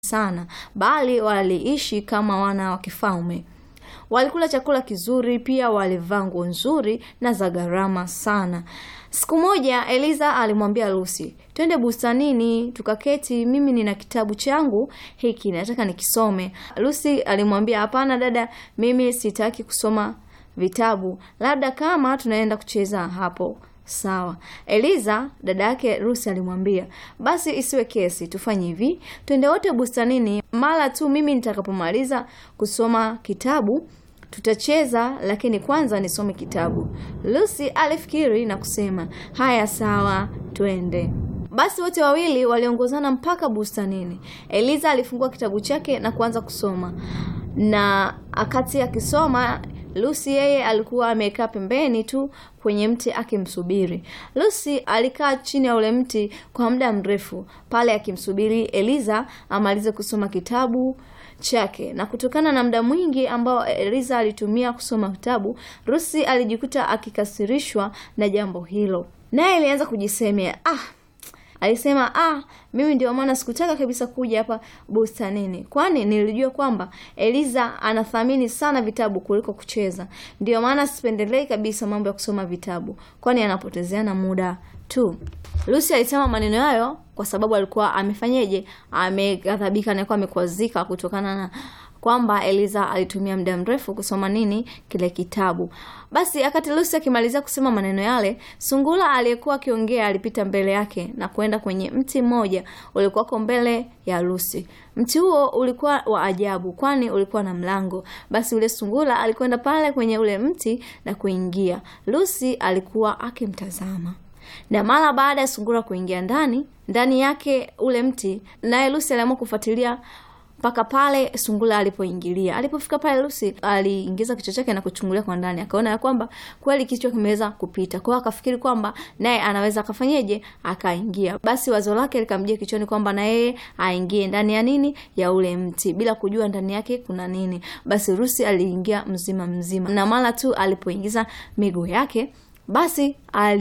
sana, bali waliishi kama wana wa kifalme. Walikula chakula kizuri, pia walivaa nguo nzuri na za gharama sana. Siku moja Eliza alimwambia Lucy, twende bustanini tukaketi, mimi nina kitabu changu hiki nataka nikisome. Lucy alimwambia, hapana dada, mimi sitaki kusoma vitabu, labda kama tunaenda kucheza hapo Sawa. Eliza dada yake Lucy alimwambia, basi isiwe kesi, tufanye hivi, twende wote bustanini, mara tu mimi nitakapomaliza kusoma kitabu tutacheza, lakini kwanza nisome kitabu. Lucy alifikiri na kusema, haya sawa, twende. Basi wote wawili waliongozana mpaka bustanini. Eliza alifungua kitabu chake na kuanza kusoma, na akati akisoma Lucy yeye alikuwa amekaa pembeni tu kwenye mti akimsubiri. Lucy alikaa chini ya ule mti kwa muda mrefu pale akimsubiri Eliza amalize kusoma kitabu chake. Na kutokana na muda mwingi ambao Eliza alitumia kusoma kitabu, Lucy alijikuta akikasirishwa na jambo hilo, naye alianza kujisemea ah, Alisema ah, mimi ndio maana sikutaka kabisa kuja hapa bustanini, kwani nilijua kwamba Eliza anathamini sana vitabu kuliko kucheza. Ndio maana sipendelei kabisa mambo ya kusoma vitabu, kwani anapotezeana muda tu. Lucy alisema maneno hayo kwa sababu alikuwa amefanyeje, ameghadhabika na alikuwa amekwazika kutokana na kwamba Eliza alitumia muda mrefu kusoma nini kile kitabu. Basi akati Lucy akimalizia kusema maneno yale, sungura aliyekuwa akiongea alipita mbele yake na kwenda kwenye mti mmoja ulikuwako mbele ya Lucy. Mti huo ulikuwa wa ajabu, kwani ulikuwa na mlango. Basi ule sungura alikwenda pale kwenye ule mti na kuingia. Lucy alikuwa akimtazama na mara baada ya sungura kuingia ndani ndani yake ule mti, naye Lucy aliamua kufuatilia mpaka pale sungura alipoingilia. Alipofika pale, Lucy aliingiza kichwa chake na kuchungulia kwa ndani, akaona ya kwamba kweli kichwa kimeweza kupita. Kwa hiyo akafikiri kwamba naye anaweza akafanyeje, akaingia. Basi wazo lake likamjia kichwani kwamba na yeye aingie ndani ya nini, ya ule mti, bila kujua ndani yake kuna nini. Basi Lucy aliingia mzima mzima, na mara tu alipoingiza miguu yake, basi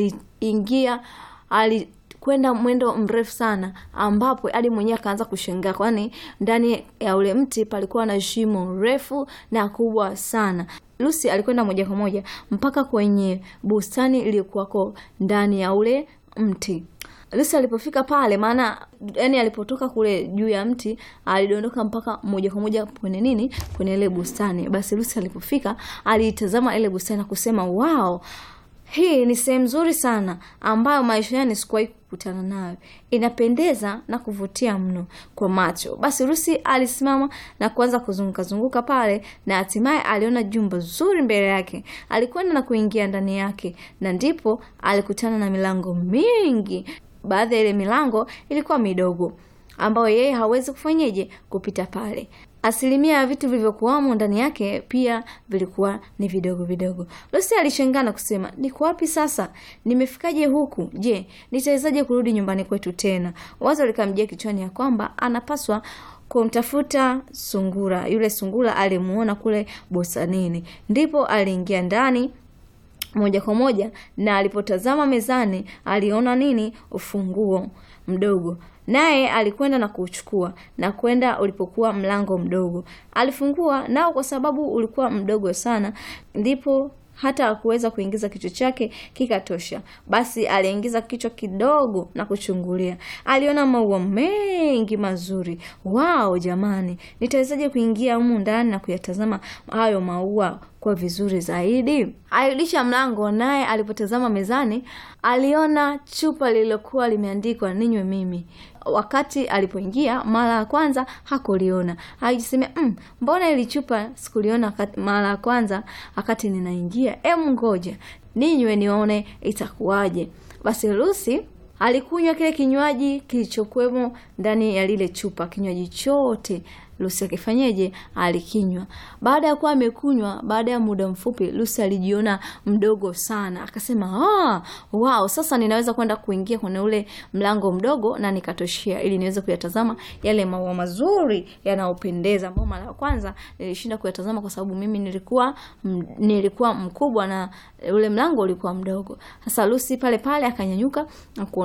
aliingia ali kwenda mwendo mrefu sana ambapo hadi mwenyewe akaanza kushangaa, kwani ndani ya ule mti palikuwa na shimo refu na kubwa sana. Lucy alikwenda moja kwa moja mpaka kwenye bustani iliyokuwako ndani ya ule mti. Lucy alipofika pale, maana yani alipotoka kule juu ya mti alidondoka mpaka moja kwa moja kwenye nini, kwenye ile bustani. Basi Lucy alipofika aliitazama ile bustani na kusema wow, hii ni sehemu nzuri sana ambayo maisha yani sikuwahi kukutana nayo. Inapendeza na kuvutia mno kwa macho. Basi Lucy alisimama na kuanza kuzunguka zunguka pale, na hatimaye aliona jumba zuri mbele yake. Alikwenda na kuingia ndani yake, na ndipo alikutana na milango mingi. Baadhi ya ile milango ilikuwa midogo, ambayo yeye hawezi kufanyeje kupita pale asilimia ya vitu vilivyokuwamo ndani yake pia vilikuwa ni vidogo vidogo. Lucy alishangaa na kusema, niko wapi sasa? Nimefikaje huku? Je, nitawezaje kurudi nyumbani kwetu tena? Wazo likamjia kichwani ya kwamba anapaswa kumtafuta sungura. Yule sungura alimuona kule bustanini, ndipo aliingia ndani moja kwa moja, na alipotazama mezani aliona nini? Ufunguo mdogo naye alikwenda na kuuchukua na kwenda ulipokuwa mlango mdogo. Alifungua nao, kwa sababu ulikuwa mdogo sana, ndipo hata hakuweza kuingiza kichwa chake kikatosha. Basi aliingiza kichwa kidogo na kuchungulia. Aliona maua mengi mazuri. Wao jamani, nitawezaje kuingia humu ndani na kuyatazama hayo maua kwa vizuri zaidi? Alirudisha mlango, naye alipotazama mezani aliona chupa lililokuwa limeandikwa ninywe mimi. Wakati alipoingia mara ya kwanza hakuliona, alijisemea mm, mbona ili chupa sikuliona mara ya kwanza wakati ninaingia? Em, ngoja ninywe nione itakuwaje. Basi Lucy alikunywa kile kinywaji kilichokuwemo ndani ya lile chupa, kinywaji chote Lucy akifanyeje? Alikinywa. Baada ya kuwa amekunywa, baada ya muda mfupi, Lucy alijiona mdogo sana, akasema ah, wow, sasa ninaweza kwenda kuingia kwenye ule mlango mdogo na nikatoshea, ili niweze kuyatazama yale maua mazuri yanayopendeza, ambayo mara ya kwanza nilishinda kuyatazama kwa sababu mimi nilikuwa m, nilikuwa mkubwa na ule mlango ulikuwa mdogo. Sasa Lucy pale pale akanyanyuka na kuondoka.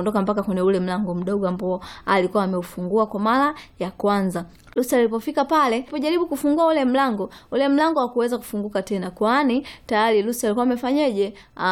akaondoka mpaka kwenye ule mlango mdogo ambao alikuwa ameufungua kwa mara ya kwanza. Lucy alipofika pale, alipojaribu kufungua ule mlango, ule mlango hakuweza kufunguka tena, kwani tayari Lucy alikuwa amefanyeje?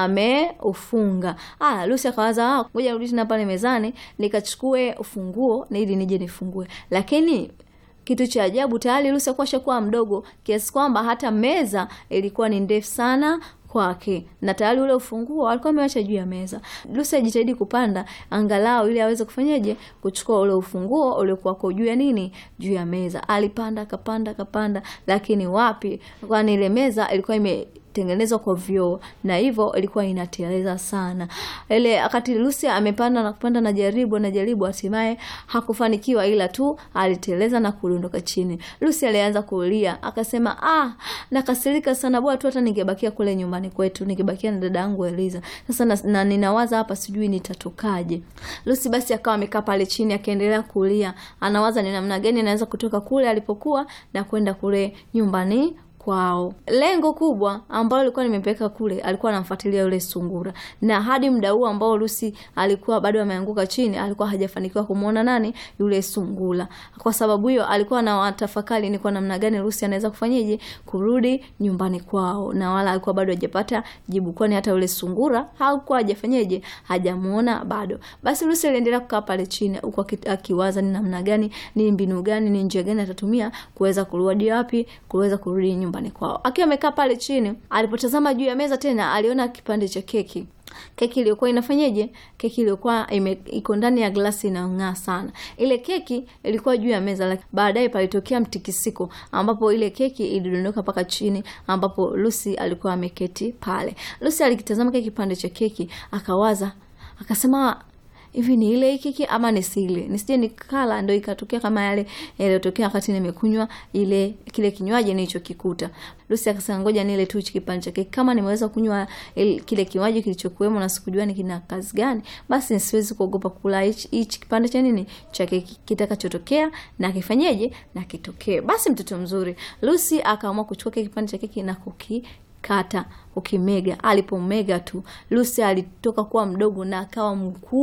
Ameufunga. Ah, Lucy akawaza, ah, ngoja nirudi tena pale mezani nikachukue ufunguo ili nije nifungue. Lakini kitu cha ajabu tayari Lucy alikuwa ashakuwa mdogo kiasi kwamba hata meza ilikuwa ni ndefu sana kwake na tayari ule ufunguo alikuwa ameacha juu ya meza. Lucy ajitahidi kupanda angalau ili aweze kufanyaje kuchukua ule ufunguo uliokuwa kwa juu ya nini, juu ya meza. Alipanda akapanda akapanda, lakini wapi, kwani ile meza ilikuwa ime tengenezwa kwa vioo na hivyo ilikuwa inateleza sana. Ile wakati Lucy amepanda na kupanda na jaribu na jaribu, hatimaye hakufanikiwa, ila tu aliteleza na kudondoka chini. Lucy alianza kulia akasema, ah, nakasirika sana, bora tu hata ningebakia kule nyumbani kwetu, ningebakia na dada yangu Eliza. Sasa na, na ninawaza hapa, sijui nitatokaje. Lucy basi akawa amekaa pale chini akiendelea kulia, anawaza ni namna gani anaweza kutoka kule alipokuwa na kwenda kule nyumbani kwao. Lengo kubwa ambalo lilikuwa limempeleka kule, alikuwa anamfuatilia yule sungura, na hadi muda huu ambao Lucy alikuwa bado ameanguka chini, alikuwa hajafanikiwa kumwona nani yule sungura. Kwa sababu hiyo, alikuwa na watafakari ni kwa namna gani Lucy anaweza kufanyaje kurudi nyumbani kwao, na wala alikuwa bado hajapata jibu, kwani hata yule sungura hakuwa hajafanyaje, hajamuona bado. Basi Lucy aliendelea kukaa pale chini, huku akiwaza ni namna gani, ni mbinu gani, ni njia gani atatumia kuweza kurudi wapi, kuweza kurudi nyumbani nyumbani kwao. Akiwa amekaa pale chini, alipotazama juu ya meza tena aliona kipande cha keki keki iliyokuwa inafanyaje? Keki iliyokuwa iko ndani ya glasi inang'aa sana. Ile keki ilikuwa juu ya meza, lakini baadaye palitokea mtikisiko, ambapo ile keki ilidondoka mpaka chini, ambapo Lucy alikuwa ameketi pale. Lucy alikitazama kile kipande cha keki, akawaza, akasema hivi ni ile keki ama nisile nisije nikala ndo ikatokea kama yale yaliyotokea wakati nimekunywa ile kile kinywaji nilichokikuta. Lucy akasema ngoja nile tu kipande cha keki, kama nimeweza kunywa kile kinywaji kilichokuwemo na sikujua ni kina kazi gani, basi siwezi kuogopa kula hichi kipande cha nini cha keki, kitakachotokea na kifanyeje na kitokee. Basi mtoto mzuri Lucy akaamua kuchukua kile kipande cha keki na kuki kata ukimega. Alipomega tu Lucy alitoka kuwa mdogo na akawa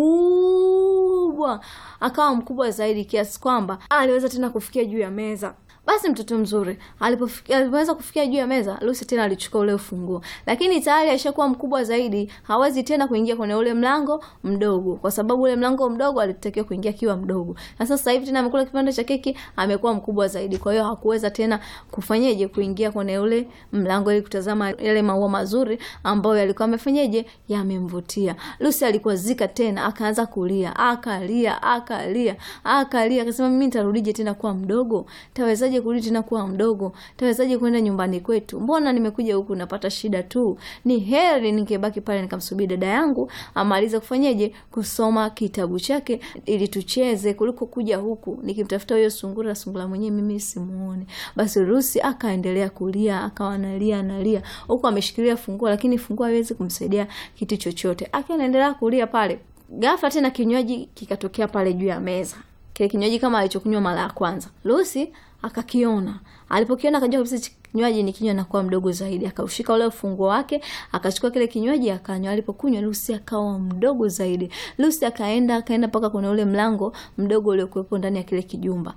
mkubwa, akawa mkubwa zaidi kiasi kwamba aliweza tena kufikia juu ya meza. Basi mtoto mzuri alipoweza kufikia juu ya meza, Lucy tena alichukua ule ufunguo, lakini tayari alishakuwa mkubwa zaidi, hawezi tena kuingia kwenye ule mlango mdogo, kwa sababu ule mlango mdogo alitakiwa kuingia akiwa mdogo, na sasa hivi tena amekula kipande cha keki, amekuwa mkubwa zaidi, kwa hiyo hakuweza tena kufanyeje kuingia kwenye ule mlango ili kutazama yale maua mazuri ambayo yalikuwa amefanyeje yamemvutia. Lucy alikuwa zika tena, akaanza kulia, akalia, akalia, akalia, akasema mimi nitarudije tena kuwa mdogo? Tawezaje kurudi tena kuwa mdogo? Tawezaje kwenda nyumbani kwetu? Mbona nimekuja huku napata shida tu? Ni heri ningebaki pale nikamsubiri dada yangu amalize kufanyeje kusoma kitabu chake ili tucheze kuliko kuja huku nikimtafuta huyo sungura, sungura mwenyewe mimi simuone. Basi Lucy akaendelea kulia, akawa analia analia huku ameshikilia funguo, lakini funguo haiwezi kumsaidia kitu chochote. Akiwa anaendelea kulia pale, ghafla tena kinywaji kikatokea pale juu ya meza, kile kinywaji kama alichokunywa mara ya kwanza. Lucy akakiona, alipokiona akajua kabisa kinywaji ni kinywa nakuwa mdogo zaidi. Akaushika ule ufunguo wake, akachukua kile kinywaji akanywa. Alipokunywa Lucy akawa mdogo zaidi. Lucy akaenda akaenda mpaka kwenye ule mlango mdogo uliokuwepo ndani ya kile kijumba.